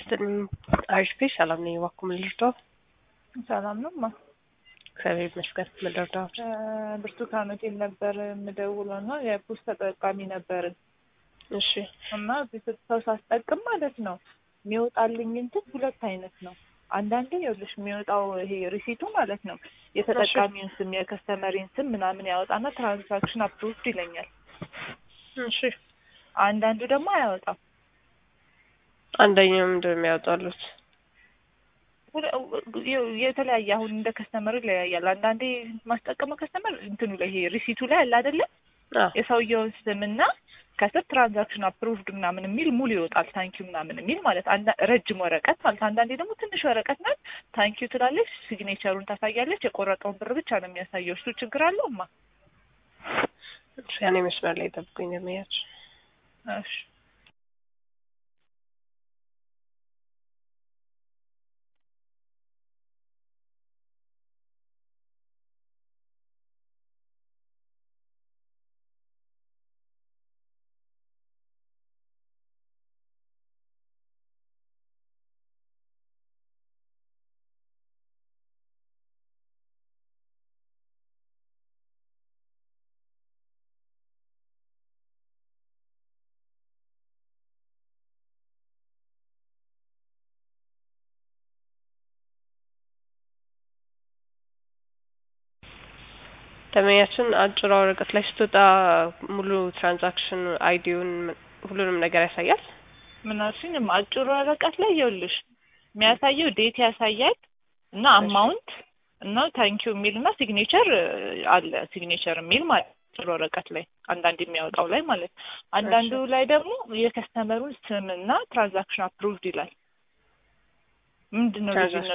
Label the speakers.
Speaker 1: ይስጥልኝ። አሪፍ ቤት ሰላም ነኝ። እባክዎ ምን ልርዳው?
Speaker 2: ሰላም ነው ማ
Speaker 1: እግዚአብሔር ይመስገን። ምን ልርዳው?
Speaker 2: ብርቱካን ሆቴል ነበር የምደውለው እና የፖስት ተጠቃሚ ነበርን
Speaker 1: እሺ
Speaker 2: እና ሰው ሳስጠቅም ማለት ነው የሚወጣልኝ እንትን ሁለት አይነት ነው። አንዳንዴ ይኸውልሽ የሚወጣው ይሄ ሪሲቱ ማለት ነው የተጠቃሚውን ስም የከስተመሪን ስም ምናምን ያወጣና ትራንዛክሽን አፕሩቭድ ይለኛል።
Speaker 1: እሺ
Speaker 2: አንዳንዱ ደግሞ አያወጣም።
Speaker 1: አንደኛው ምንድን ነው የሚያወጣሉት?
Speaker 2: ሁለ- የተለያየ አሁን እንደ ከስተመሩ ይለያያል። አንዳንዴ ማስጠቀመው ከስተመር እንትኑ ላይ ይሄ ሪሲቱ ላይ አለ አይደለ
Speaker 1: አዎ
Speaker 2: የሰውየውን ስምና ከስር ትራንዛክሽን አፕሩቭድ ምናምን የሚል ሙሉ ይወጣል። ታንኪዩ ምናምን የሚል ማለት አንዳ- ረጅም ወረቀት ማለት አንዳንዴ ደግሞ ትንሽ ወረቀት ናት። ታንኪዩ ትላለች፣ ሲግኔቸሩን ታሳያለች። የቆረጠውን ብር ብቻ ነው የሚያሳየው። እሱ ችግር አለው ማ
Speaker 1: እሺ፣ ያኔ መስመር ላይ ጠብቁኝ ለመያዝ
Speaker 2: እሺ
Speaker 1: ደንበኛችን አጭሯ ወረቀት ላይ ስትወጣ ሙሉ ትራንዛክሽን አይዲውን ሁሉንም ነገር ያሳያል።
Speaker 2: ምናልሽኝም አጭሩ ወረቀት ላይ ይኸውልሽ የሚያሳየው ዴት ያሳያል እና አማውንት እና ታንኪዩ የሚል እና ሲግኔቸር አለ ሲግኔቸር የሚል ማለት አጭር ወረቀት ላይ አንዳንድ የሚያወጣው ላይ ማለት አንዳንዱ ላይ ደግሞ የከስተመሩን ስም እና ትራንዛክሽን አፕሩቭድ ይላል። ምንድን ነው
Speaker 1: ትራንዛክሽን
Speaker 2: ልዩነቱ?